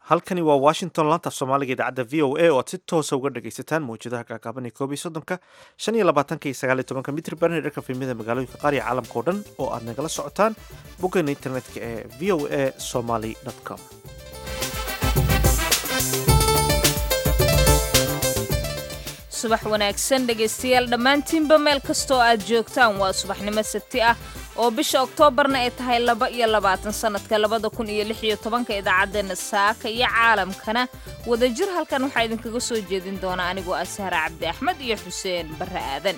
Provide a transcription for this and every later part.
halkani waa washington laantaaf soomaaliga idaacadda v o a oo aad si toosa uga dhagaysataan mawjadaha gaagaaban ee koob iyo soddonka shan iyo labaatanka iyo sagaal iyo tobanka mitr barner dharka fiimyada magaalooyinka qaar iyo caalamka oo dhan oo aad nagala socotaan boggeena internetka ee v o a somaly com subax wanaagsan dhegaystayaal dhammaantiinba meel kastoo aad joogtaan waa subaxnimo sabti ah oo bisha oktoobarna ay tahay laba iyo labaatan sannadka labada kun iyo lix iyo tobanka idaacaddeenna saaka iyo caalamkana wadajir halkan waxaa idinkaga soo jeedin doona anigoo ah sahra cabdi axmed iyo xuseen barre aadan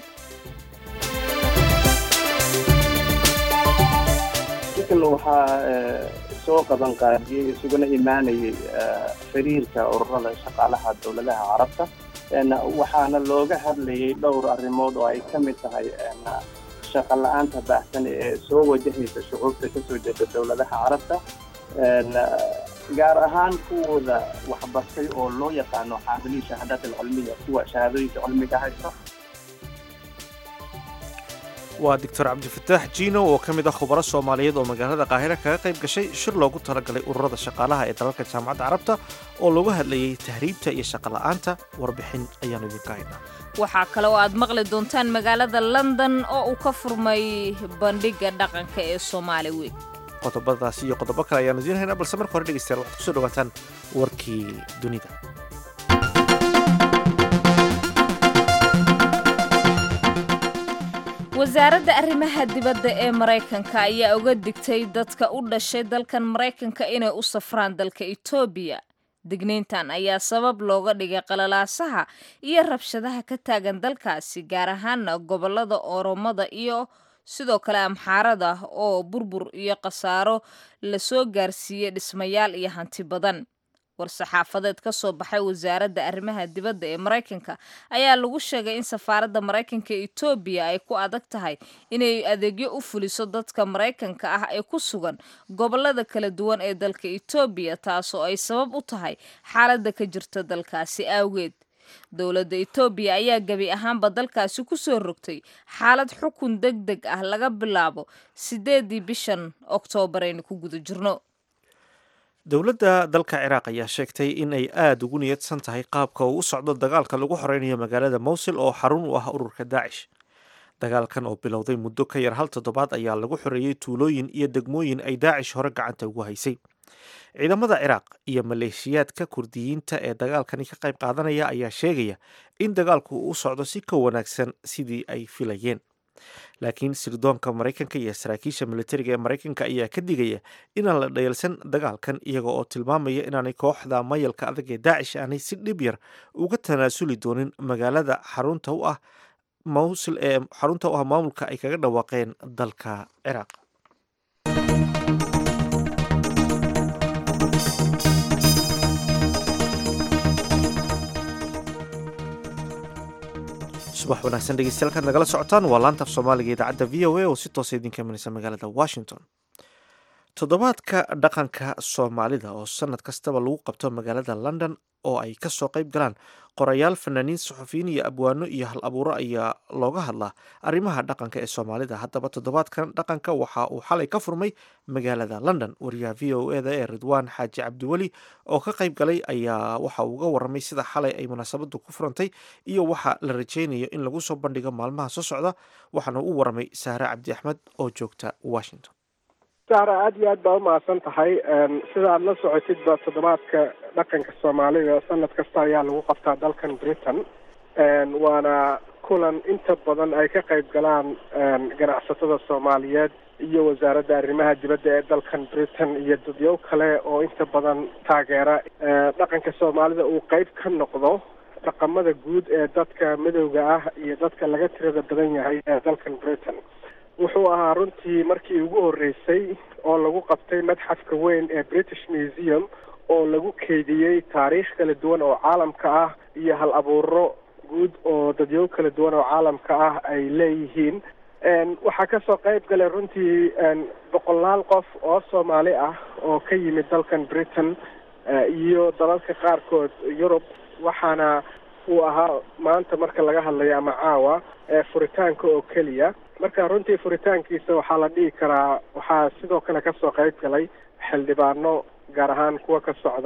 sikan waxaa soo qaban qaadiyey isuguna imaanayay xiriirka ururada shaqaalaha dowladaha carabta waxaana looga hadlayay dhowr arrimood oo ay ka mid tahay shaqa la-aanta baahsan ee soo wajahaysa shucuubta kasoo jeeda dowladaha carabta gaar ahaan kuwooda waxbartay oo loo yaqaano xaamiliin shahaadaat alcilmiya kuwa shahaadooyinka cilmiga haysta waa doctor cabdifataax jiino oo ka mid ah khubaro soomaaliyeed oo magaalada qaahira kaga qayb gashay shir loogu talagalay ururada shaqaalaha ee dalalka jaamacadda carabta oo looga hadlayay tahriibta iyo shaqola'aanta warbixin ayaanu idinka haynaa waxaa kale oo aad maqli doontaan magaalada london oo uu ka furmay bandhigga dhaqanka ee soomaali weyn qodobadaasi iyo qodobo kale ayaanu idiin haynaa balse marka hore dhegeystayaal waxaad kusoo dhawaataan warkii dunida wasaaradda arrimaha dibadda ee maraykanka ayaa uga digtay dadka u dhashay dalkan maraykanka inay u safraan dalka etoobiya digniintan ayaa sabab looga dhigay qalalaasaha iyo rabshadaha ka taagan dalkaasi gaar ahaana gobollada oromada iyo sidoo kale amxaarada oo burbur iyo khasaaro lasoo gaarsiiyey dhismayaal iyo hanti badan war-saxaafadeed ka soo baxay wasaaradda arrimaha dibadda ee maraykanka ayaa lagu sheegay in safaaradda maraykanka ee etoobiya ay ku adag tahay inay adeegyo u fuliso dadka maraykanka ah ee ku sugan gobollada kala duwan ee dalka etoobiya taasoo ay sabab u tahay xaaladda ka jirta dalkaasi awgeed dowladda etoobiya ayaa gebi ahaanba dalkaasi ku soo rogtay xaalad xukun deg deg ah laga bilaabo sideedii bishan oktoobar aynu ku guda jirno dowladda dalka ciraaq ayaa sheegtay in ay aada ugu niyadsan tahay qaabka uu u socdo dagaalka lagu xoreynayo magaalada mowsil oo xarun u ah ururka daacish dagaalkan oo bilowday muddo ka yar hal toddobaad ayaa lagu xoreeyey tuulooyin iyo degmooyin ay daacish hore gacanta ugu haysay ciidamada ciraaq iyo maleeshiyaadka kurdiyiinta ee dagaalkani ka qayb qaadanaya ayaa sheegaya in dagaalku uu u socdo si ka wanaagsan sidii ay filayeen laakiin sirdoonka maraykanka iyo saraakiisha militariga ee maraykanka ayaa ka digaya inaan la dhayalsan dagaalkan iyaga oo tilmaamaya inaanay kooxda mayalka adag ee daacish aanay si dhib yar uga tanaasuli doonin magaalada xarunta u ah mawsil ee xarunta u ah maamulka ay kaga dhawaaqeen dalka ciraaq subax wanaagsan dhegeystayaal kaad nagala socotaan waa laantaaf soomaaliga idaacadda v o a oo si toosa idinka imanaysa magaalada washington toddobaadka dhaqanka soomaalida oo sanad kastaba lagu qabto magaalada london oo ay kasoo qayb galaan qorayaal fanaaniin suxufiyiin iyo abwaano iyo hal abuuro ayaa looga hadlaa arrimaha dhaqanka ee soomaalida haddaba toddobaadkan dhaqanka waxa uu xalay ka furmay magaalada london wariyaha v o eda ee ridwaan xaaji cabdiweli oo ka qayb galay ayaa waxa uu uga waramay sida xalay ay munaasabadu ku furantay iyo waxa la rajeynayo in lagu soo bandhigo maalmaha soo socda waxaana u waramay sahre cabdi axmed oo joogta washington sahra aada iyo aad baa umahadsan tahay sida aada la socotidba toddobaadka dhaqanka soomaalida sanad kasta ayaa lagu qabtaa dalkan britain waana kulan inta badan ay ka qayb galaan ganacsatada soomaaliyeed iyo wasaaradda arrimaha dibadda ee dalkan britain iyo dadyow kale oo inta badan taageera dhaqanka soomaalida uu qeyb ka noqdo dhaqamada guud ee dadka madowga ah iyo dadka laga tirada badan yahay ee dalkan britain wuxuu ahaa runtii markii ugu horreysay oo lagu qabtay madxafka weyn ee british museum oo lagu keydiyey taariikh kala duwan oo caalamka ah iyo hal abuuro guud oo dadyo kala duwan oo caalamka ah ay leeyihiin waxaa kasoo qayb galay runtii boqolaal qof oo soomaali ah oo ka yimid dalkan britain iyo dalalka qaarkood yurub waxaana uu ahaa maanta marka laga hadlayo ama caawa furitaanka oo keliya marka runtii furitaankiisa waxaa la dhihi karaa waxaa sidoo kale kasoo qayb galay xildhibaano gaar ahaan kuwa ka socda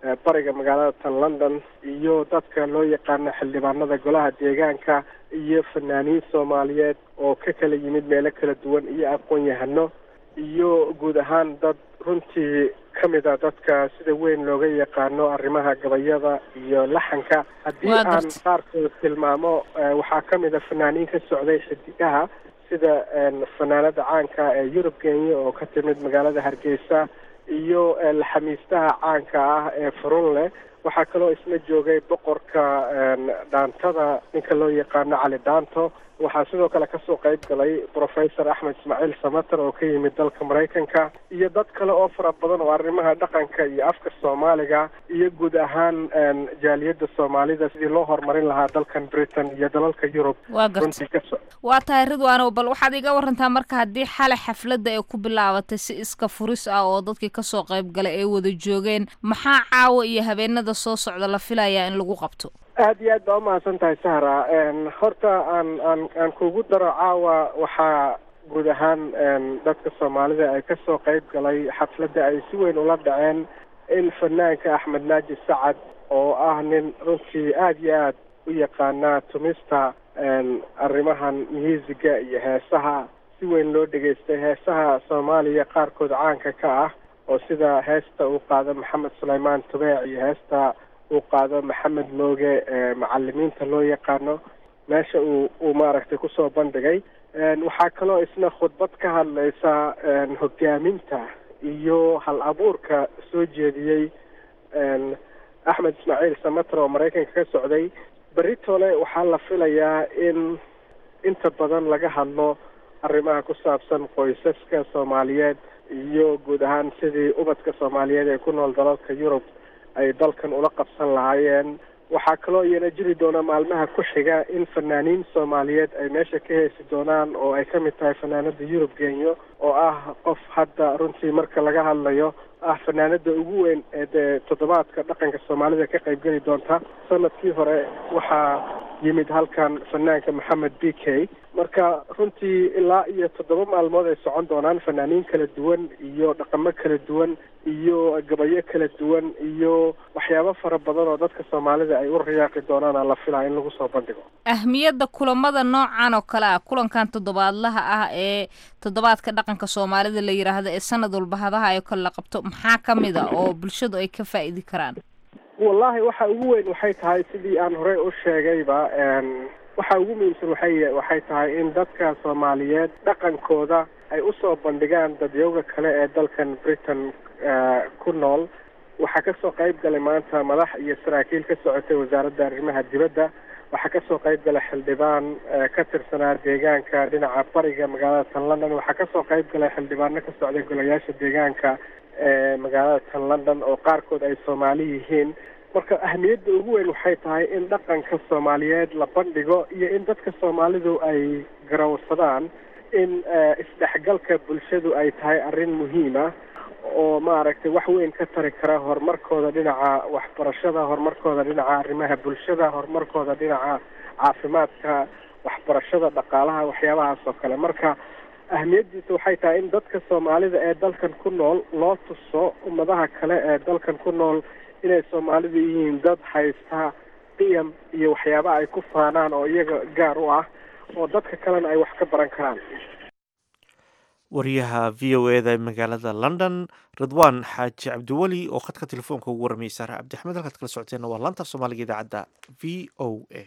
bariga magaalada tan london iyo dadka loo yaqaano xildhibaanada golaha deegaanka iyo fanaaniin soomaaliyeed oo ka kala yimid meelo kala duwan iyo aqoon-yahano iyo guud ahaan dad runtii ka mid a dadka sida weyn looga yaqaano arrimaha gabayada iyo laxanka haddii aan qaarkood tilmaamo waxaa ka mid a fanaaniin ka socday xidigaha sida fanaanada caanka ee yurub kenya oo ka timid magaalada hargeysa iyo laxamiistaha caanka ah ee furunleh waxaa kaloo isna joogay boqorka dhaantada ninka loo yaqaano cali dhaanto waxaa sidoo kale kasoo qayb galay professor axmed ismaaciil samater oo ka yimid dalka maraykanka iyo dad kale oo fara badan oo arrimaha dhaqanka iyo afka soomaaliga iyo guud ahaan jaaliyadda soomaalida sidii loo horumarin lahaa dalkan britain iyo dalalka yurub waa garta waa tahay ridwaanow bal waxaad iga warantaa marka haddii xalay xafladda ay ku bilaabatay si iska furis ah oo dadkii kasoo qayb galay ay wada joogeen maxaa caawa iyo habeenada soo socda la filayaa in lagu qabto aada iyo aad baa umahadsan tahay sahra horta aan aan aan kugu daro caawa waxaa guud ahaan dadka soomaalida ay kasoo qayb galay xafladda ay si weyn ula dhaceen in fanaanka axmed naaji sacad oo ah nin runtii aada iyo aad u yaqaana tumista arrimahan muusiga iyo heesaha si weyn loo dhegaystay heesaha soomaaliya qaarkood caanka ka ah oo sida heesta uu qaado maxamed sulaymaan tubeec iyo heesta uu qaado maxamed mooge macalimiinta loo yaqaano meesha uu uu maaragtay kusoo bandhigay waxaa kaloo isna khudbad ka hadlaysa hogaaminta iyo hal abuurka soo jeediyey axmed ismaaciil samater oo maraykanka ka socday berritole waxaa la filayaa in inta badan laga hadlo arrimaha ku saabsan qoysaska soomaaliyeed iyo guud ahaan sidii ubadka soomaaliyeed ee ku nool dalalka yurub ay dalkan ula qabsan lahaayeen waxaa kaloo iyana jiri doona maalmaha ku xiga in fanaaniin soomaaliyeed ay meesha ka heesi doonaan oo ay ka mid tahay fanaanada yurub genyo oo ah qof hadda runtii marka laga hadlayo ah fanaanada ugu weyn ee dee toddobaadka dhaqanka soomaalida ka qaybgeli doonta sanadkii hore waxaa yimid halkan fanaanka maxamed b k marka runtii ilaa iyo toddoba maalmood ay socon doonaan fanaaniin kala duwan iyo dhaqamo kala duwan iyo gabayo kala duwan iyo waxyaabo fara badan oo dadka soomaalida ay u riyaaqi doonaana la filaa in lagu soo bandhigo ahmiyadda kulamada noocan oo kale ah kulankan toddobaadlaha ah ee toddobaadka dhaqanka soomaalida la yidhaahdo ee sanad walba hadaha ay kale la qabto maxaa ka mid a oo bulshadu ay ka faa'idi karaan wallahi waxa ugu weyn waxay tahay sidii aan horey u sheegayba waxa ugu muhiimsan waxay waxay tahay in dadka soomaaliyeed dhaqankooda ay usoo bandhigaan dadyowga kale ee dalkan britain ku nool waxaa kasoo qayb galay maanta madax iyo saraakiil ka socotay wasaaradda arrimaha dibadda waxaa kasoo qayb galay xildhibaan ka tirsanaa deegaanka dhinaca bariga magaalada tan london waxaa kasoo qayb galay xildhibaano ka socday golayaasha deegaanka ee magaalada tan london oo qaarkood ay soomaali yihiin marka ahmiyadda ugu weyn waxay tahay in dhaqanka soomaaliyeed la bandhigo iyo in dadka soomaalidu ay garawsadaan in isdhexgalka bulshadu ay tahay arrin muhiima oo maaragtay wax weyn ka tari kara horumarkooda dhinaca waxbarashada horumarkooda dhinaca arrimaha bulshada horumarkooda dhinaca caafimaadka waxbarashada dhaqaalaha waxyaabahaas oo kale marka ahmiyaddiisa waxay tahay in dadka soomaalida ee dalkan ku nool loo tuso ummadaha kale ee dalkan ku nool inay soomaalidu yihiin dad haysta qiyam iyo waxyaaba ay ku faanaan oo iyaga gaar u ah oo dadka kalena ay wax ka baran karaan wariyaha v o eda magaalada london ridwaan xaaji cabdiweli oo khadka telefoonka ugu warramiyay saare cabdixmed halkaad kala socoteenna waa laanta soomaaliga idaacadda v o a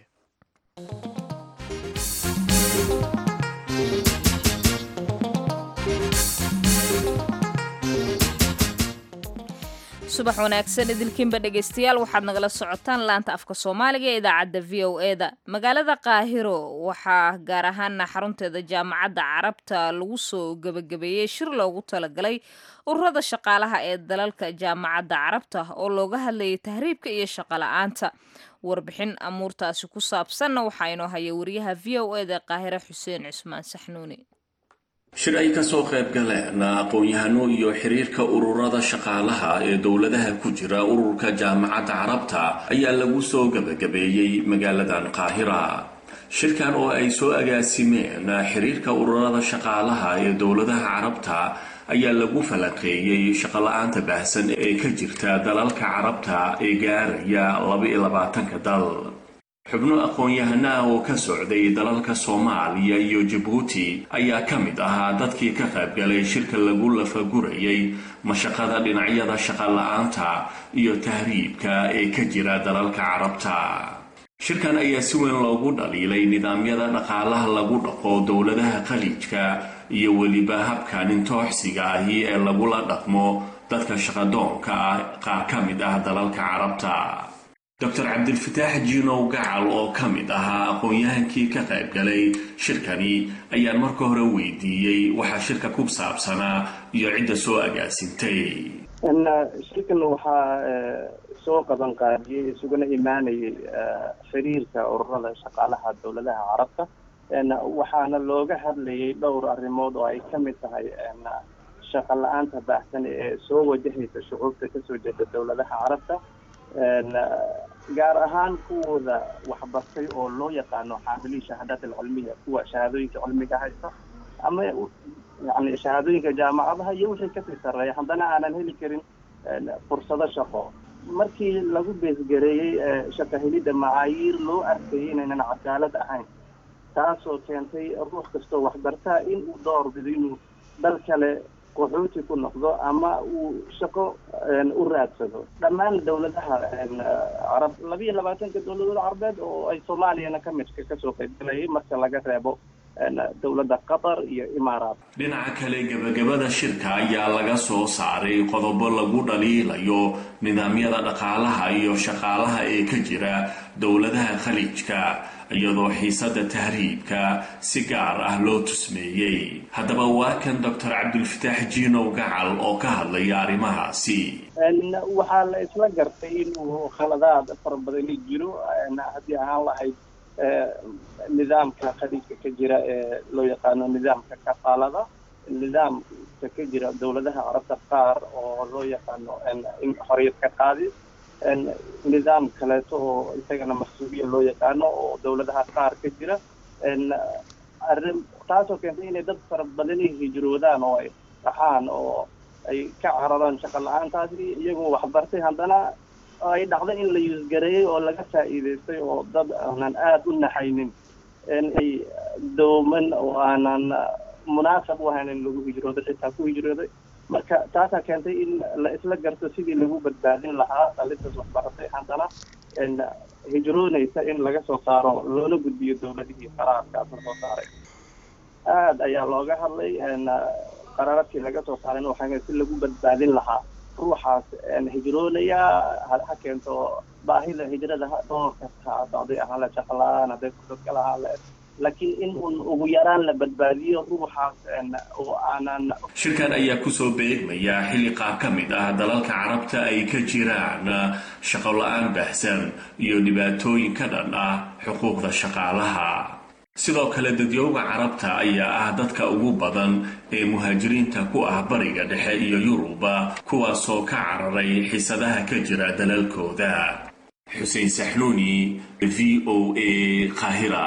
subax wanaagsan idilkiinba dhegaystayaal waxaad nagala socotaan laanta afka soomaaliga ee idaacadda v o e da magaalada qaahiro waxaa gaar ahaana xarunteeda jaamacadda carabta lagu soo gebagabeeyey shir loogu talagalay ururada shaqaalaha ee dalalka jaamacadda carabta oo looga hadlayay tahriibka iyo shaqola'aanta warbixin amuurtaasi ku saabsanna waxaa inoo haya wariyaha v o e da qaahiro xuseen cusmaan saxnuuni shir ay kasoo qayb galeen aqoon-yahano iyo xiriirka ururada shaqaalaha ee dowladaha ku jira ururka jaamacadda carabta ayaa lagu soo gebagabeeyey magaaladan qaahira shirkan oo ay soo agaasimeen xiriirka ururada shaqaalaha ee dowladaha carabta ayaa lagu falanqeeyey shaqola-aanta baahsan ee ka jirta dalalka carabta ee gaaraya laba-iyo labaatanka dal xubno aqoon-yahana ah oo ka socday dalalka soomaaliya iyo jabuuti ayaa ka mid ahaa dadkii ka qaybgalay shirka lagu lafagurayay mashaqada dhinacyada shaqola-aanta iyo tahriibka ee ka jira dalalka carabta shirkan ayaa si weyn loogu dhaliilay nidaamyada dhaqaalaha lagu dhaqo dowladaha khaliijka iyo weliba habka nintooxsiga ahi ee lagula dhaqmo dadka shaqadoonka ah qaar ka mid ah dalalka carabta doctor cabdilfataax jiinow gacal oo ka mid ahaa aqoon-yahankii ka qaybgalay shirkani ayaan marka hore weydiiyey waxaa shirka ku saabsanaa iyo cidda soo agaasintay shirkan waxaa soo qaban qaadiyey isuguna imaanayay xiriirka ururada shaqaalaha dowladaha carabta waxaana looga hadlayay dhowr arrimood oo ay ka mid tahay shaqa la-aanta baahsan ee soo wajahaysa shucuubta kasoo jeeda dowladaha carabta gaar ahaan kuwooda waxbartay oo loo yaqaano xaamiliin shahaadaat alcilmiya kuwa shahaadooyinka cilmiga haysta ama yani shahaadooyinka jaamacadaha iyo wixii kasii sarreeya haddana aanan heli karin fursado shaqo markii lagu beesgareeyey shaqa helidda macaayiir loo arkayay inaynan cadaalad ahayn taasoo keentay ruux kastoo waxbartaa in uu door bido inuu dal kale qaxooti ku noqdo ama uu shaqo u raadsado dhammaan dowladaha carab labiyo labaatanka dowladood carabeed oo ay soomaaliyana ka midka kasoo qaybgalayay marka laga reebo dowladda qatar iyo imaaraat dhinaca kale gebagabada shirka ayaa laga soo saaray qodobo lagu dhaliilayo nidaamyada dhaqaalaha iyo shaqaalaha ee ka jira dowladaha khaliijka iyadoo xiisada tahriibka si gaar ah loo tusmeeyey haddaba waa kan doctor cabdilfataax jiinow gacal oo ka hadlaya arrimahaasi waxaa la isla gartay inuu khaladaad fara badani jiro haddii ahaan lahayd nidaamka khaliijka ka jira ee loo yaqaano nidaamka kafaalada nidaamka ka jira dowladaha carabta qaar oo loo yaqaano xoriyad ka qaadi nidaam kaleeto oo isagana mas-uuliya loo yaqaano oo dowladaha qaar ka jira arrin taasoo keentay inay dad fara badani hijroodaan oo ay dhaxaan oo ay ka cararaan shaqa la-aantaasi iyagoo waxbartay haddana ay dhacdo in la yuusgareeyey oo laga faa'iidaystay oo dad aanan aada u naxaynin ay dooman oo aanan munaasab u ahayn in lagu hijrooday xitaa ku hijrooday marka taasaa keentay in la isla garto sidii lagu badbaadin lahaa dhalintaas waxbaratay haddana hijroonaysa in laga soo saaro loona gudbiyo dowladihii qaraarkaas la soo saaray aada ayaa looga hadlay qaraaradkii laga soo saarayna waxaa si lagu badbaadin lahaa ruuxaas hijroonaya ha keento baahida hijrada dhowr kasta ha socday ahaan la shaqla-aan hadday fursad kala ahaan la laakiin in uun ugu yaraan la badbaadiyo ruuxaas oo aanan shirkan ayaa kusoo beegmaya xilli qaar ka mid ah dalalka carabta ay ka jiraan shaqo la-aan baahsan iyo dhibaatooyin ka dhan ah xuquuqda shaqaalaha sidoo kale dadyowga carabta ayaa ah dadka ugu badan ee muhaajiriinta ku ah bariga dhexe iyo yuruba kuwaasoo ka cararay xisadaha ka jira dalalkooda xuseen saxnuuni v o a qaahira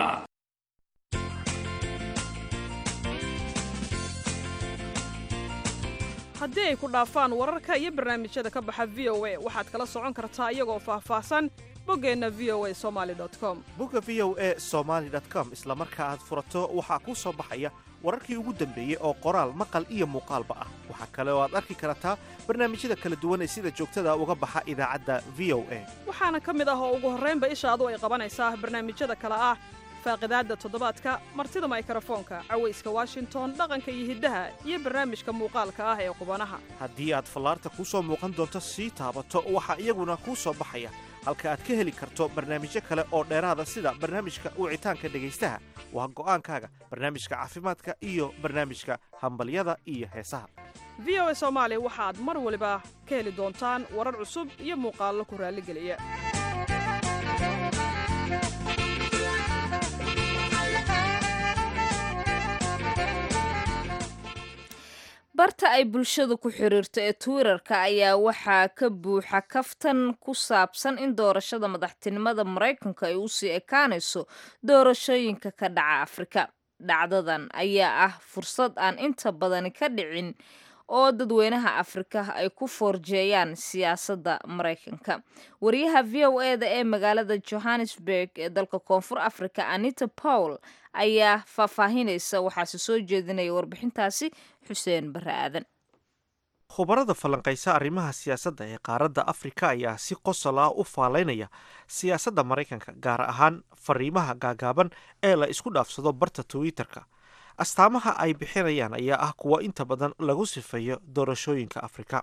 haddii ay ku dhaafaan wararka iyo barnaamijyada ka baxa v o a waxaad kala socon kartaa iyagoo faahfaahsan boggeenna v o a somaali com bogga v o a somaali com isla marka aad furato waxaa kuu soo baxaya wararkii ugu dambeeyey oo qoraal maqal iyo muuqaalba ah waxaa kale oo aad arki kartaa barnaamijyada kala duwan ee sida joogtada uga baxa idaacadda v o a waxaana ka mid ah oo ugu horraynba ishaadu ay qabanaysaa barnaamijyada kale ah faaqidaadda toddobaadka martida maykrofoonka cawayska washington dhaqanka iyo hiddaha iyo barnaamijka muuqaalka ah ee qubanaha haddii aad fallaarta kuu soo muuqan doonto sii taabato waxaa iyaguna kuu soo baxaya halka aad ka heli karto barnaamijyo kale oo dheeraada sida barnaamijka wicitaanka dhegaystaha waa go'aankaaga barnaamijka caafimaadka iyo barnaamijka hambalyada iyo heesaha v o a soomaali waxaad mar waliba ka heli doontaan warar cusub iyo muuqaallo ku raalligeliya barta ay bulshadu ku xiriirto ee twitterka ayaa waxaa ka buuxa kaftan ku saabsan in doorashada madaxtinimada maraykanka ay usii ekaanayso doorashooyinka ka dhaca afrika dhacdadan ayaa ah fursad aan inta badani ka dhicin oo dadweynaha afrika ay ku foorjeeyaan siyaasadda maraykanka wariyaha v o e da ee magaalada johannesburg ee dalka koonfur africa anita powell ayaa faahfaahinaysa waxaase soo jeedinaya warbixintaasi xuseen bare aadan khubarada falanqaysa arrimaha siyaasadda ee qaaradda afrika ayaa si qosol ah u faalaynaya siyaasadda maraykanka gaar ahaan fariimaha gaagaaban ee la isku dhaafsado barta twitter-ka astaamaha ay bixinayaan ayaa ah kuwa inta badan lagu sifeeyo doorashooyinka afrika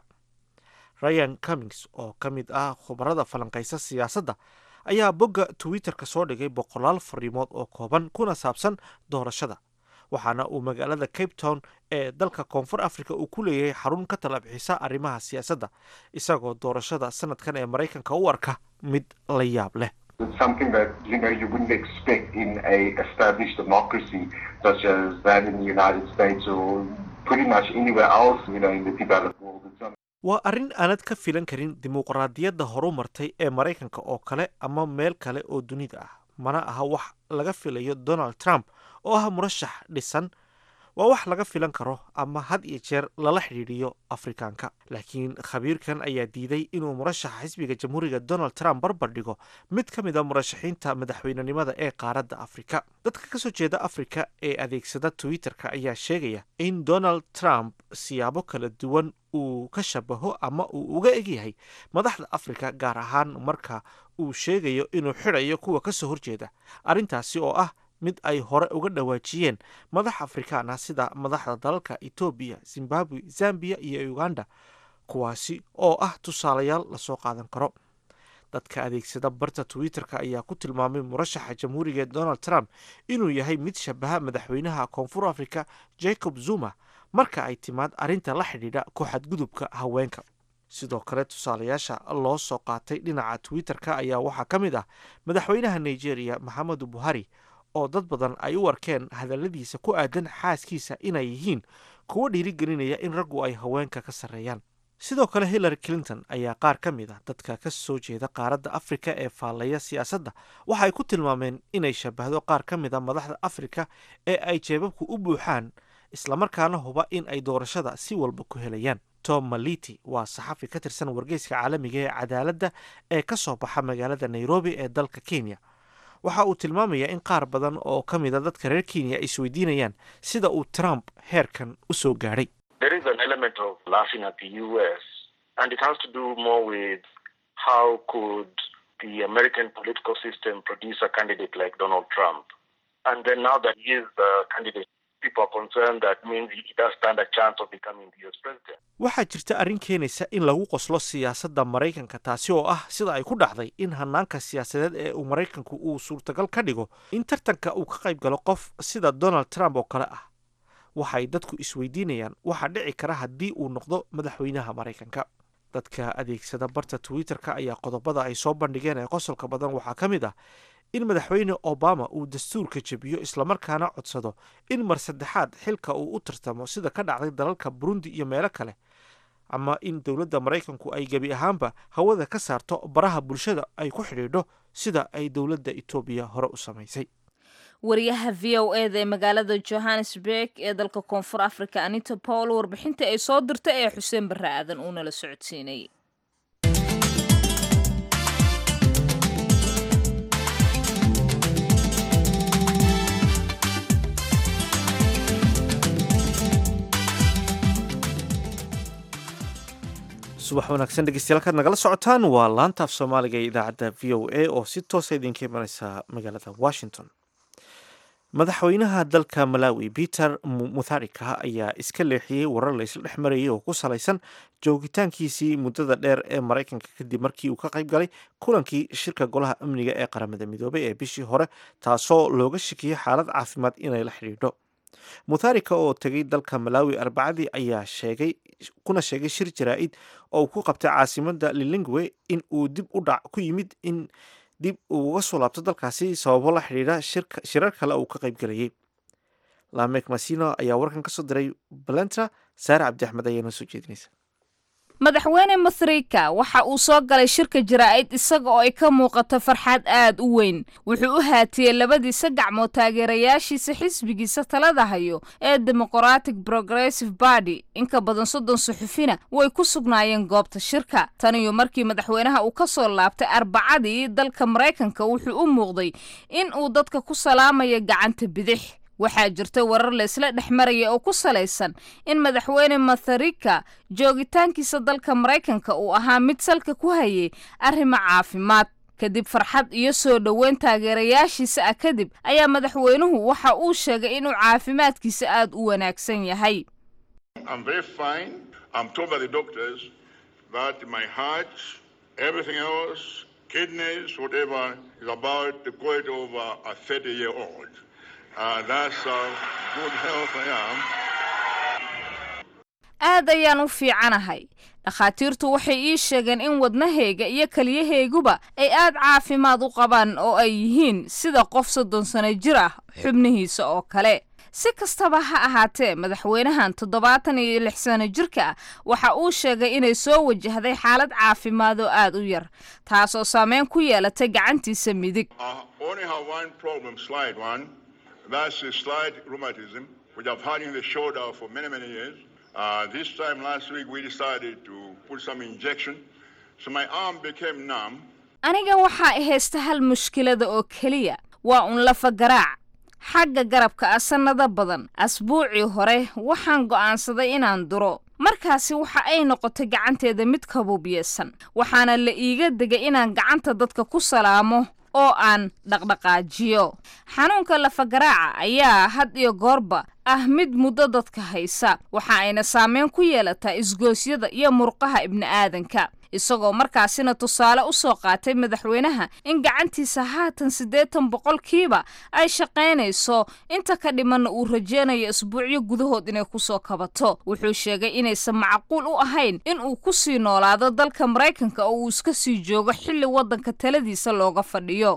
ryan cummings oo ka mid ah khubarada falanqaysa siyaasadda ayaa bogga twitter-ka soo dhigay boqolaal fariimood oo kooban kuna saabsan doorashada waxaana uu magaalada cape town ee dalka koonfur africa uu ku leeyahay xarun ka tala bixisa arrimaha siyaasadda isagoo doorashada sanadkan ee maraykanka u arka mid la yaab leh It's something that you know you wouldn't expect in a established democracy such as that in the United States or pretty much anywhere else, you know, in the developed world. It's something waa arrin aanad ka filan karin dimuqraadiyadda horu martay ee maraykanka oo kale ama meel kale oo dunida ah mana aha wax laga filayo donald trump oo ah murashax dhisan waa wax laga filan karo ama had iyo jeer lala xidhiidhiyo afrikaanka laakiin khabiirkan ayaa diiday inuu murashaxa xisbiga jamhuuriga donald trump barbar dhigo mid ka mid a murashaxiinta madaxweynenimada ee qaaradda afrika dadka kasoo jeeda afrika ee adeegsada twitter-ka ayaa sheegaya in donald trump siyaabo kala duwan uu ka shabaho ama uu uga egyahay madaxda afrika gaar ahaan marka uu sheegayo inuu xidhayo kuwa kasoo horjeeda arrintaasi oo ah mid ay hore uga dhawaajiyeen madax afrikaan ah sida madaxda dalalka etoobiya zimbabwe zambiya iyo uganda kuwaasi oo ah tusaalayaal lasoo qaadan karo dadka adeegsada barta twitter-ka ayaa ku tilmaamay murashaxa jamhuuriga ee donald trump inuu yahay mid shabaha madaxweynaha koonfur africa jacob zuma marka ay timaad arrinta la xidhiidha ku-xadgudubka haweenka sidoo kale tusaalayaasha loo soo qaatay dhinaca twitter-ka ayaa waxaa ka mid ah madaxweynaha nigeria maxamedu buhari oo dad badan ay u arkeen hadalladiisa ku aadan xaaskiisa inay yihiin kuwo dhiirigelinaya in raggu ay haweenka ka sarreeyaan sidoo kale hillary clinton ayaa qaar ka mid ah dadka ka soo jeeda qaaradda afrika ee faallaya siyaasadda waxay ku tilmaameen inay shabahdo qaar ka mid a madaxda afrika ee ay jeebabku u buuxaan islamarkaana huba in ay doorashada si walba ku helayaan tom maliti waa saxafi ka tirsan wargeyska caalamiga ee cadaaladda ee ka soo baxa magaalada nairobi ee dalka kenya waxa uu tilmaamayaa in qaar badan oo ka mid a dadka reer kenya ay isweydiinayaan sida uu trump heerkan u soo gaadhay there is an element of laughing at the US, and it has to do more with how could the American political system produce a candidate like Donald Trump. And then now that he is the candidate, people are concerned that means he does stand a chance of becoming the US president. waxaa jirta arrin keenaysa in lagu qoslo siyaasadda maraykanka taasi oo ah sida ay ku dhacday in hanaanka siyaasadeed ee uu maraykanku uu suurtagal ka dhigo in tartanka uu ka qayb galo qof sida donald trump oo kale ah waxay dadku isweydiinayaan waxaa dhici kara haddii uu noqdo madaxweynaha maraykanka dadka adeegsada barta twitter-ka ayaa qodobada ay soo bandhigeen ee qosolka badan waxaa ka mid ah in madaxweyne obama uu dastuurka jebiyo islamarkaana codsado in mar saddexaad xilka uu u tartamo sida ka dhacday dalalka burundi iyo meelo kale ama in dowladda maraykanku ay gebi ahaanba hawada ka saarto baraha bulshada ay ku xidhiidho sida ay dowladda etoobiya hore u samaysay wariyaha v o e da ee magaalada johannesburg ee dalka koonfur africa anita paul warbixinta ay soo dirtay ee xuseen barre aadan uu nala socodsiinayay subax wanaagsan dhegeystayaal kaad nagala socotaan waa laantaaf soomaaliga ee idaacadda v o a oo si toosa idinka imaneysa magaalada washington madaxweynaha dalka malawi peter mutharika ayaa iska leexiyey warar laysla dhex marayay oo ku salaysan joogitaankiisii muddada dheer ee maraykanka kadib markii uu ka qayb galay kulankii shirka golaha amniga ee qaramada midoobay ee bishii hore taasoo looga shakiyey xaalad caafimaad inay la xidhiidho mutharika oo tegay dalka malawi arbacadii ayaa sheegay kuna sheegay shir jaraa-id oo uu ku qabtay caasimada lilingwe in uu dib u dhac ku yimid in dib uu uga soo laabto dalkaasi sababo la xidhiidha shirar kale uu ka qayb galayay lamek masino ayaa warkan ka soo diray balenta saare cabdi axmed ayaa noo soo jeedinaysa madaxweyne mathrika waxa uu soo galay shirka jaraa'id isaga oo ay ka muuqato farxad aad u weyn wuxuu u haatiyey labadiisa gacmood taageerayaashiisa xisbigiisa talada hayo ee demoqratic progressive barty inka badan soddon suxufina way ku sugnaayeen goobta shirka tan iyo markii madaxweynaha uu ka soo laabtay arbacadii dalka maraykanka wuxuu u muuqday in uu dadka ku salaamayo gacanta bidix waxaa jirta warar laysla dhex maraya oo ku salaysan in madaxweyne matharika joogitaankiisa dalka maraykanka uu ahaa mid salka ku hayay arrimo caafimaad kadib farxad iyo soo dhoweyn taageerayaashiisa ah kadib ayaa madaxweynuhu waxa uu sheegay inuu caafimaadkiisa aad u wanaagsan yahay aad ayaan u fiicanahay dhakhaatiirtu waxay ii sheegeen in wadnahayga iyo keliyahayguba ay aad caafimaad u qabaan oo ay yihiin sida qof soddon sano jir ah xubnihiisa oo kale si kastaba ha ahaatee madaxweynahan toddobaatan iyo lix sano jirka ah waxa uu sheegay inay soo wajahday xaalad caafimaad oo aad u yar taasoo saameyn ku yeelatay gacantiisa midig That's a slight rheumatism, which I've had in the shoulder for many, many years. Uh, this time last week, we decided to put some injection. So my arm became numb. aniga waxaa haysta hal mushkilada oo keliya waa un lafa garaac xagga garabka ah sannado badan asbuucii hore waxaan go'aansaday inaan duro markaasi waxa ay noqotay gacanteeda mid kabuubyeesan waxaana la iiga degay inaan gacanta dadka ku salaamo oo aan dhaqdhaqaajiyo xanuunka lafagaraaca ayaa had iyo goorba ah mid muddo dadka haysa waxa ayna saameyn ku yeelataa isgoosyada iyo murqaha ibni'aadanka isagoo markaasina tusaale u soo qaatay madaxweynaha in gacantiisa haatan siddeetan boqolkiiba ay shaqaynayso inta ka dhimanna uu rajeynayo isbuucyo gudahood inay kusoo kabato wuxuu sheegay inaysan macquul u ahayn in uu ku sii noolaado dalka maraykanka oo uu iska sii joogo xilli waddanka taladiisa looga fadhiyo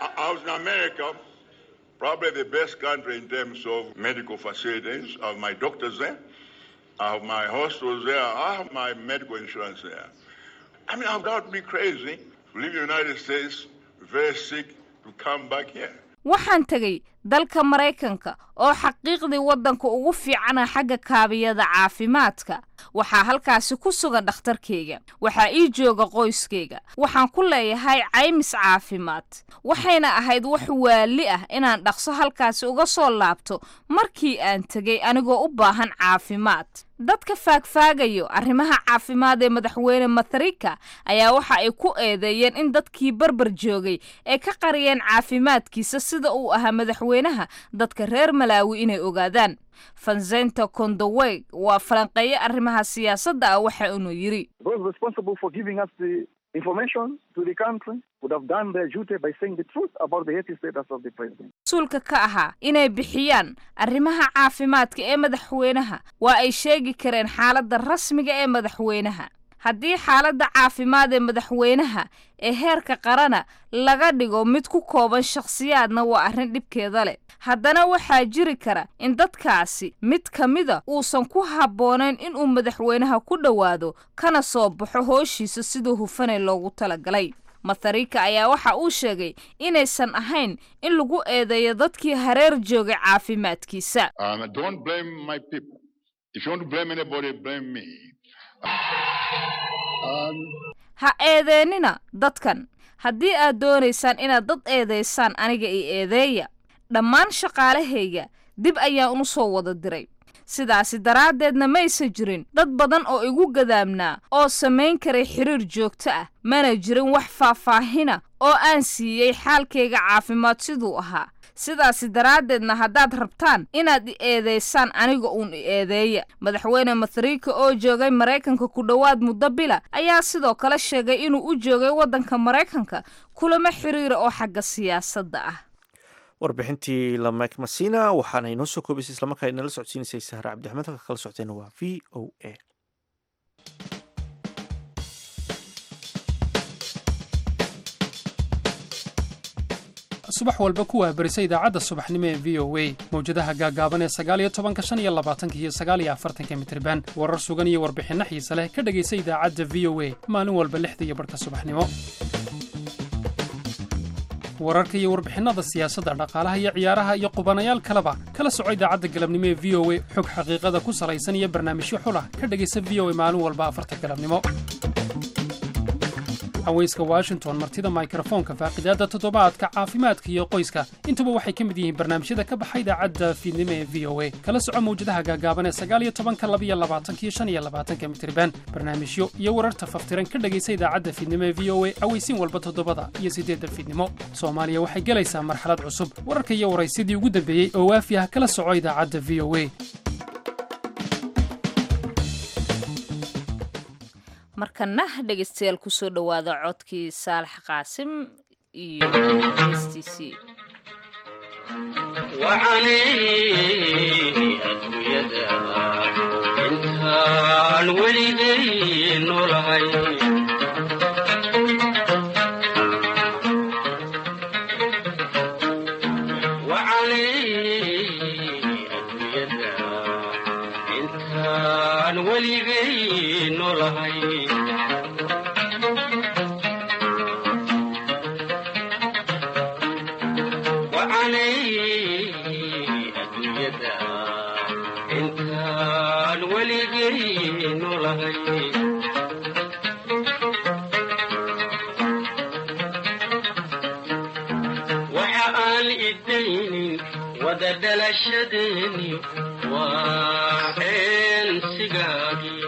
Probably the best country in terms of medical facilities. I have my doctors there. I have my hospitals there. I have my medical insurance there. I mean, I've got to be crazy to leave the United States very sick to come back here. waxaan tegey dalka maraykanka oo xaqiiqdii waddanka ugu fiicana xagga kaabiyada caafimaadka waxaa halkaasi ku sugan dhakhtarkayga waxaa ii jooga qoyskayga waxaan ku leeyahay caymis caafimaad waxayna ahayd wax waali ah inaan dhaqso halkaasi uga soo laabto markii aan tegey anigoo u baahan caafimaad dadka faagfaagayo arrimaha caafimaad ee madaxweyne matharika ayaa waxa ay ku eedeeyeen in dadkii barbar joogay ay ka qariyeen caafimaadkiisa sida uu ahaa madaxweynaha dadka reer malaawi inay ogaadaan fansenta kondoweg waa falanqeeye arrimaha siyaasadda ah waxa inuu yidhi information to the country would have done their duty by saying the truth about the health status of the president. mas-uulka ka ahaa inay bixiyaan arrimaha caafimaadka ee madaxweynaha waa ay sheegi kareen xaaladda rasmiga ee madaxweynaha haddii xaaladda caafimaad ee madaxweynaha ee heerka qarana laga dhigo mid ku kooban shakhsiyaadna waa arrin dhibkeeda leh haddana waxaa jiri kara in dadkaasi mid ka mida uusan ku habboonayn inuu madaxweynaha ku dhowaado kana soo baxo hooshiisa siduu hufanay loogu talagalay matharika ayaa waxa uu sheegay inaysan ahayn in lagu eedeeyo dadkii hareer joogay caafimaadkiisa Um, don't blame my people. If you want to blame anybody, blame me. ha eedeennina dadkan haddii aad doonaysaan inaad dad eedaysaan aniga i eedeeya dhammaan shaqaalahayga dib ayaan u soo wada diray sidaasi daraaddeedna maysan jirin dad badan oo igu gadaamnaa oo samayn karay xiriir joogto ah mana jirin wax faahfaahina oo aan siiyey xaalkayga caafimaad siduu ahaa sidaasi daraaddeedna haddaad rabtaan inaad i eedaysaan aniga uun i eedeeya madaxweyne matharika oo joogay maraykanka ku dhowaad muddo bila ayaa sidoo kale sheegay inuu u joogay waddanka maraykanka kulamo xiriira oo xagga siyaasadda ah warbixintii lamek masina waxaana inoo soo koobaysay islamarkaa inala socodsiinaysay sahre cabdixmed halka kala socotayna waa v o a subax walba ku waabarisa idaacadda subaxnimo ee v o a mawjadaha gaagaaban ee sagaaliyo tobanka shan iyo labaatanka iyo sagaaliyo afartanka mitriban warar sugan iyo warbixinno xiise leh ka dhegaysa idaacadda v o a maalin walba lixda iyo barhka subaxnimo wararka iyo warbixinada siyaasadda dhaqaalaha iyo ciyaaraha iyo qubanayaal kaleba kala soco idaacadda galabnimo ee v o a xog xaqiiqada ku salaysan iyo barnaamijyo xulah ka dhegaysa v o a maalin walba afarta galabnimo haweyska washington martida mikrofoonka faaqidaadda toddobaadka caafimaadka iyo qoyska intuba waxay ka mid yihiin barnaamijyada ka baxa idaacadda fiidnimo ee v o a kala soco mawjadaha gaagaaban ee sagaaliyo tobanka labiyo labaatanka iyo shan iyo labaatanka mitriban barnaamijyo iyo wararta faftiran ka dhegaysa idaacadda fiidnimo ee v o a aweysiin walba toddobada iyo siddeedda fiidnimo soomaaliya waxay gelaysaa marxalad cusub wararka iyo waraysidii ugu dambeeyey oo waafi ah kala soco idaacadda v o a markana dhegaystayaal kusoo dhowaada codkii saalax qaasim iyo heystiisii intaan weligay noolahay intaan weligay noolahay intaan weligay noolahay waxa aan idaynin wada dhalashadeeni waa eensigaagii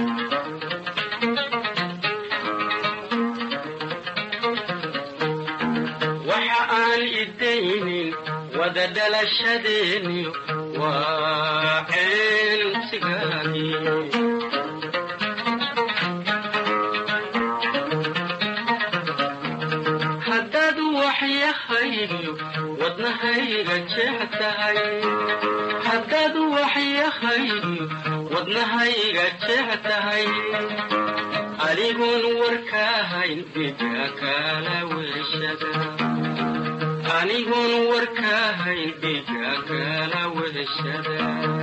waxa aan idaynin wada dhalashadeeni waa eensigaagii haddaad waxyahaygiyo wadnahayga jeex tahay haddaad waxyahaygiyo wadnahayga jeex tahay adigoon warkaahayn dhiga kala weshada anigoon warkaahayn dhiga kala weshada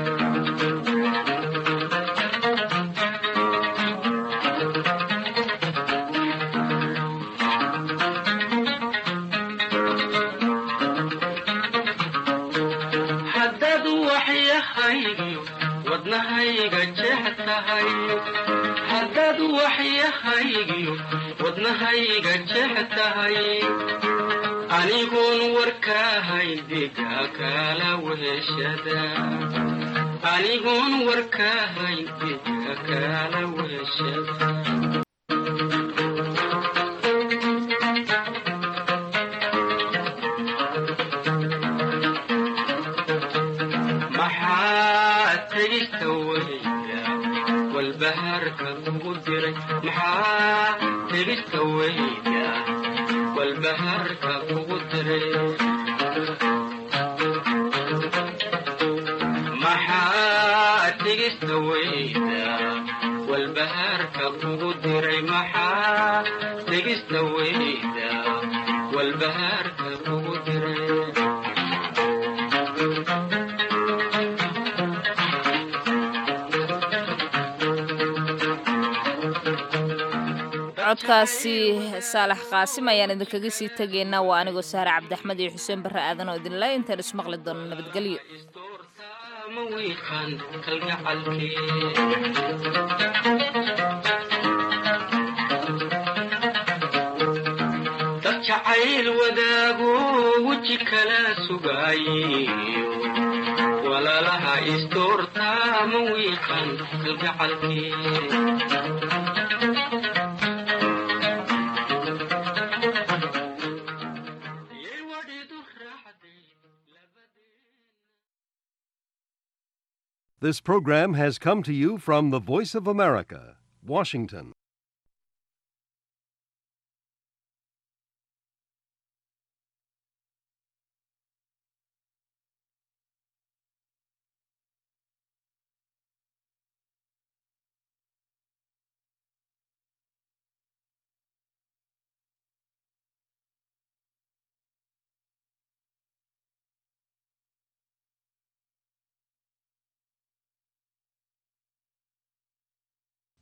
haddaad waxyahaygiyo wadnahayga jeex tahay haddaad waxyahaygiyo wadnahayga jeex tahay anigoon warkaahayn dhiga kala weshada anigoon warkaahayn dhiga kala weshada maxaa tegista weyda walbahaarka kugu diray maxaa tegista weyda walbahaarka kugu diray maxaa tegista weyda walbahaarka kugu diray maxaa tegista weyda walbahaarka kugu diray codkaasi saalax qaasim ayaan idinkaga sii tegaynaa waa anigoo sahre cabdiaxmed iyo xuseen barre aadan oo idinle intaan ismaqli doono nabadgelyo ma wiiqan kalgacalkee dad jacayl wadaago weji kala sugaayo walaalaha isdoortaa ma wiiqan kalgacalkee This program has come to you from the Voice of America, Washington.